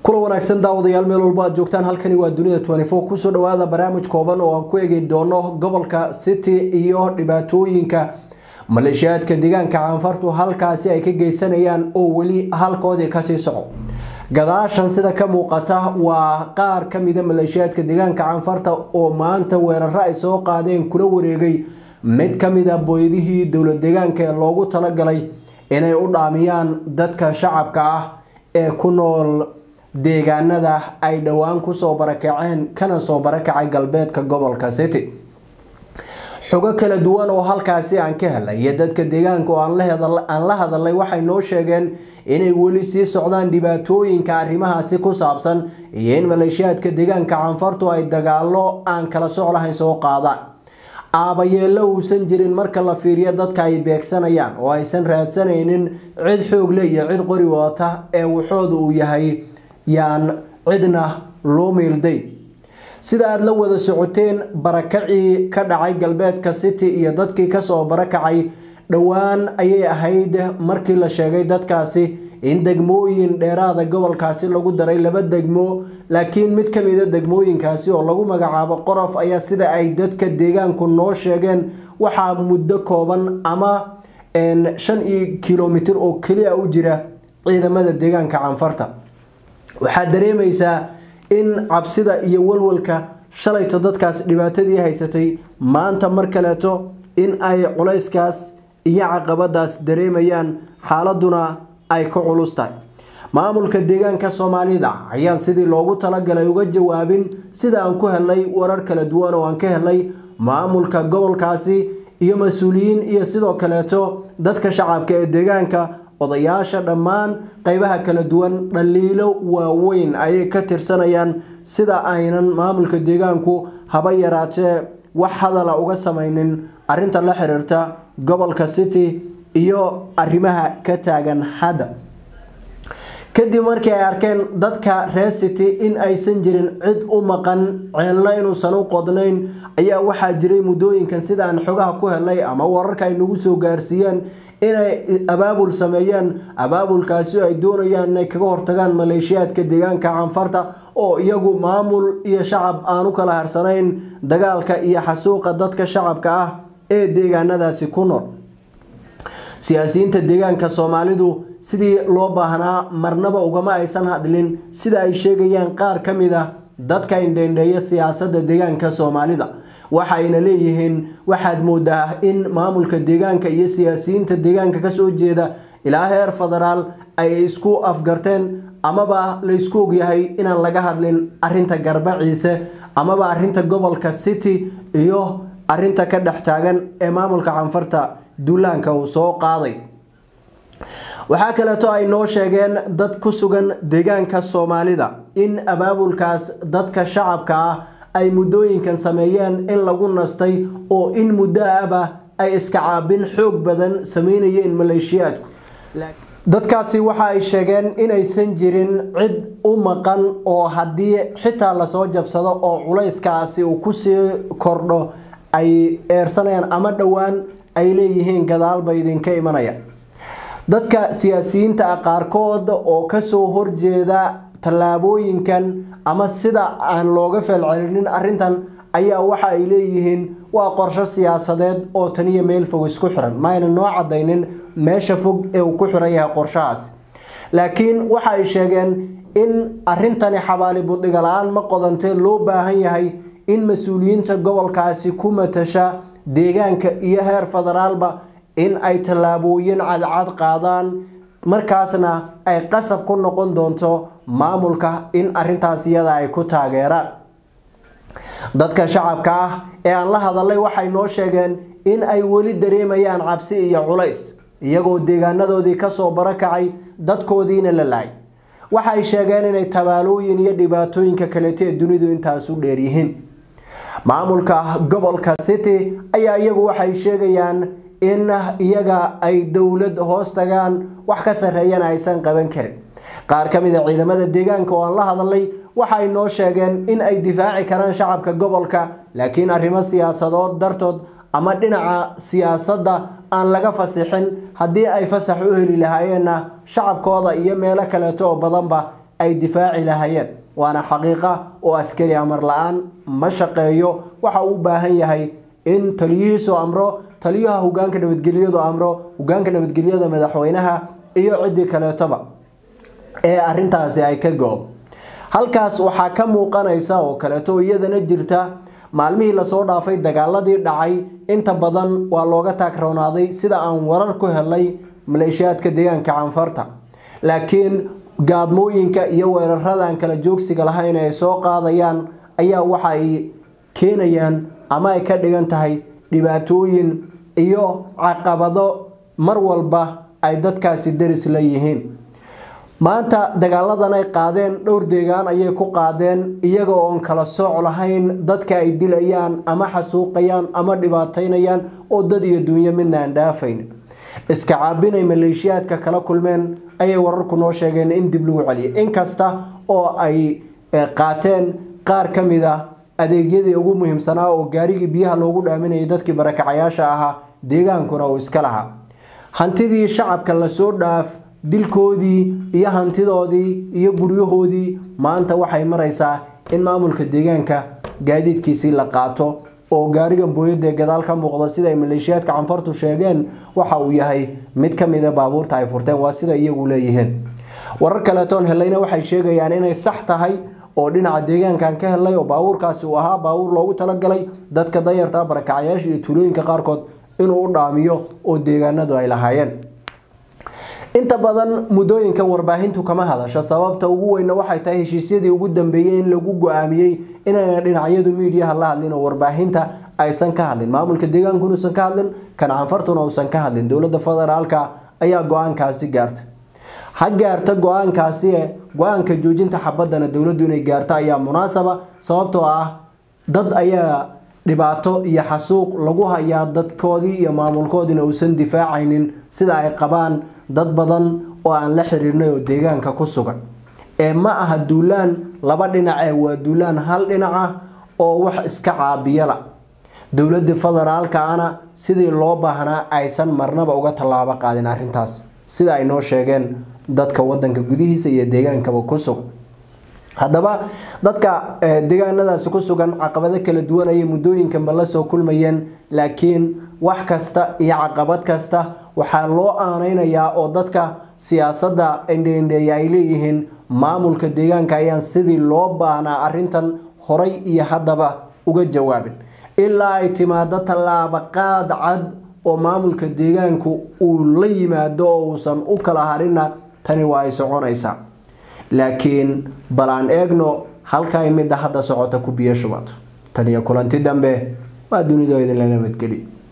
kula wanaagsan daawadayaal meel walba aad joogtaan halkani waa dunida kusoo dhawaada barnaamij kooban oo aan ku eegi doono gobolka city iyo dhibaatooyinka maleeshiyaadka deegaanka caanfartu halkaasi ay ka geysanayaan oo weli halkoodii kasii soco gadaashan sida ka muuqata waa qaar kamida maleeshiyaadka deegaanka caanfarta oo maanta weeraro ay soo qaadeen kula wareegay mid kamida booydihii dowlad deegaanka ee loogu talagalay inay u dhaamiyaan dadka shacabka ah ee ku nool deegaanada ay dhowaan kusoo barakaceen kana soo barakacay galbeedka gobolka city xogo kala duwan oo halkaasi aan ka helay iyo dadka deegaanka oo aan la hadalay waxay noo sheegeen inay weli sii socdaan dhibaatooyinka arrimahaasi ku saabsan iyo in maleeshiyaadka deegaanka canfartu ay dagaalo aan kala soc lahayn soo qaadaan aabayeello uusan jirin marka la fiiriyo dadka ay beegsanayaan oo aysan raadsanaynin cid xoog le iyo cid qori wadata ee waxooda uu yahay yaan cidna loo meeldayn sida aada la wada socoteen barakacii ka dhacay galbeedka city iyo dadkii kasoo barakacay dhowaan ayay ahayd markii la sheegay dadkaasi in degmooyin dheeraada gobolkaasi lagu daray laba degmo laakiin mid kamida degmooyinkaasi oo lagu magacaabo qorof ayaa sida ay dadka deegaanku noo sheegeen waxaa muddo kooban ama shan iyo kilomitir oo keliya u jira ciidamada deegaanka canfarta waxaad dareemaysaa in cabsida iyo walwalka shalayto dadkaas dhibaatadii haysatay maanta mar kaleeto in ay culayskaas iyo caqabadaas dareemayaan xaaladuna ay ka culus tahay maamulka deegaanka soomaalida ayaan sidii loogu talagalay uga jawaabin sida aan ku helnay warar kala duwan oo aan ka helnay maamulka gobolkaasi iyo mas-uuliyiin iyo sidoo kaleeto dadka shacabka ee deegaanka odayaasha dhammaan qeybaha kala duwan dhaliilo waaweyn ayay ka tirsanayaan sida aynan maamulka deegaanku haba yaraatee wax hadala uga samaynin arinta la xiriirta gobolka city iyo arrimaha ka taagan hadda kadib markii ay arkeen dadka reer city in aysan jirin cid u maqan ceelna inuusan u qodnayn ayaa waxaa jiray muddooyinkan sida aan xogaha ku helay ama wararka ay nagu soo gaarsiiyeen inay abaabul sameeyeen abaabulkaasi ay doonayaan inay kaga hortagaan maleeshiyaadka deegaanka canfarta oo iyagu maamul iyo shacab aan u kala harsanayn dagaalka iyo xasuuqa dadka shacabka ah ee deegaanadaasi ku nool siyaasiyiinta deegaanka soomaalidu sidii loo baahnaa marnaba ugama aysan hadlin sida ay sheegayaan qaar ka mid a dadka indheendheeya siyaasadda deegaanka soomaalida waxayna leeyihiin waxaad moodaa in maamulka deegaanka iyo siyaasiyiinta deegaanka kasoo jeeda ilaa heer federaal ay isku afgarteen amaba laysku ogyahay inaan laga hadlin arinta garbaciise amaba arinta gobolka city iyo arinta ka dhex taagan ee maamulka canfarta duulaanka uu soo qaaday waxaa kaleeto ay noo sheegeen dad ku sugan deegaanka soomaalida in abaabulkaas dadka shacabka ah ay muddooyinkan sameeyeen in lagu nastay oo in muddo aba ay iska caabin xoog badan sameynayeen maleeshiyaadku dadkaasi waxa ay sheegeen inaysan jirin cid u maqan oo haddii xitaa lasoo jabsado oo culayskaasi uu kusii kordho ay eersanayaan ama dhowaan ay leeyihiin gadaalba idinka imanaya dadka siyaasiyiinta ah qaarkood oo kasoo horjeeda tallaabooyinkan ama sida aan looga feelcelinin arintan ayaa waxa ay leeyihiin waa qorsho siyaasadeed oo taniyo meel fog isku xiran maayna noo cadaynin meesha fog ee uu ku xiran yahay qorshahaas laakiin waxa ay sheegeen in arintani xabaali budhiga la-aan ma qodantee loo baahan yahay in mas-uuliyiinta gobolkaasi ku matasha deegaanka iyo heer federaalba in ay tallaabooyin cadcad qaadaan markaasna ay qasab ku noqon doonto maamulka in arintaas iyada ay ku taageeraan dadka shacabka ah ee aan la hadalay waxay noo sheegeen in ay weli dareemayaan cabsi iyo culays iyagoo deegaanadoodii kasoo barakacay dadkoodiina la lahay waxay sheegeen inay tabaalooyin iyo dhibaatooyinka kaleeto ee dunidu intaasu dheeryihiin maamulka gobolka city ayaa iyagu waxay sheegayaan in iyaga ay dowlad hoos tagaan wax ka sarreeyana aysan qaban karin qaar ka mid a ciidamada deegaanka oo aan la hadalay waxay noo sheegeen in ay difaaci karaan shacabka gobolka laakiin arrimo siyaasadood dartood ama dhinaca siyaasadda aan laga fasixin haddii ay fasax u heli lahaayeenna shacabkooda iyo meelo kaleeto oo badanba ay difaaci lahayeen waana xaqiiqa oo askari amar la-aan ma shaqeeyo waxa uu u baahan yahay in taliyihiisu amro taliyaha hogaanka nabadgelyadu amro hogaanka nabadgelyada madaxweynaha iyo ciddii kaleetoba ee arintaasi ay ka go-do halkaas waxaa ka muuqanaysa oo kaleeto iyadana jirta maalmihii lasoo dhaafay dagaaladii dhacay inta badan waa looga taagroonaaday sida aan warar ku helay maleeshiyaadka deegaanka canfarta laakiin gaadmooyinka iyo weeraradan kala joogsiga lahayn ay soo qaadayaan ayaa waxa ay keenayaan ama ay ka dhigan tahay dhibaatooyin iyo caqabado mar walba ay dadkaasi daris la yihiin maanta dagaaladan ay qaadeen dhowr deegaan ayay ku qaadeen iyaga oon kala sooc lahayn dadka ay dilayaan ama xasuuqayaan ama dhibaataynayaan oo dad iyo duunyo midna aan dhaafayn iska caabinay maleeshiyaadka kala kulmeen ayay wararku noo sheegeen in dib lagu celiyay inkasta oo ay qaateen qaar ka mid a adeegyadii ugu muhiimsanaa oo gaarigii biyaha loogu dhaaminayay dadkii barakacayaasha ahaa deegaankuna uu iska lahaa hantidii shacabka lasoo dhaaf dilkoodii iyo hantidoodii iyo guryahoodii maanta waxay maraysaa in maamulka deegaanka gaadiidkiisii la qaato oo gaarigan booyadee gadaal ka muuqda sida ay maleeshiyaadka canfartu sheegeen waxa uu yahay mid ka mida baabuurta ay furteen waa sida iyagu leeyihiin warar kaleetoon helayna waxay sheegayaan inay sax tahay oo dhinaca deegaankan ka helay oo baabuurkaasi uu ahaa baabuur loogu talagalay dadka danyarta barakacayaasha iyo tuulooyinka qaarkood inuu u dhaamiyo oo deegaanadu ay lahaayeen inta badan muddooyinkan warbaahintu kama hadasho sababta ugu weyna waxay tahay heshiisyadii ugu dambeeyey in lagu go-aamiyey inayna dhinacyadu miidiyaha la hadlin oo warbaahinta aysan ka hadlin maamulka deegaanku inuusan ka hadlin kan canfartuna uusan ka hadlin dowladda federaalka ayaa go-aankaasi gaartay ha gaarta go-aankaasi go-aanka joojinta xabadana dowladdu inay gaarto ayaa munaasaba sababtoo ah dad ayaa dhibaato iyo xasuuq lagu hayaa dadkoodii iyo maamulkoodiina uusan difaacaynin sida ay qabaan dad badan oo aan la xiriirnay oo deegaanka ku sugan ee ma aha duulaan laba dhinace waa duulaan hal dhinaca oo wax iska caabiyala dowladda federaalkaana sidii loo baahnaa aysan marnaba uga tallaabo qaadin arrintaas sida ay noo sheegeen dadka wadanka gudihiisa iyo deegaankaba ku sugan haddaba dadka deegaanadaasi ku sugan caqabado kala duwan ayay muddooyinkanba la soo kulmayeen laakiin wax kasta iyo caqabad kasta waxaa loo aaneynayaa oo dadka siyaasadda indheindheeya ay leeyihiin maamulka deegaanka ayaan sidii loo baahnaa arrintan horay iyo haddaba uga jawaabin ilaa ay timaado tallaabo qaad cad oo maamulka deegaanku uu la yimaado oo uusan u kala harina tani waa ay soconaysaa laakiin bal aan eegno halkay midda hadda socota ku biyo shubato tan iyo kulanti dambe waa dunidoo idinla nabadgeli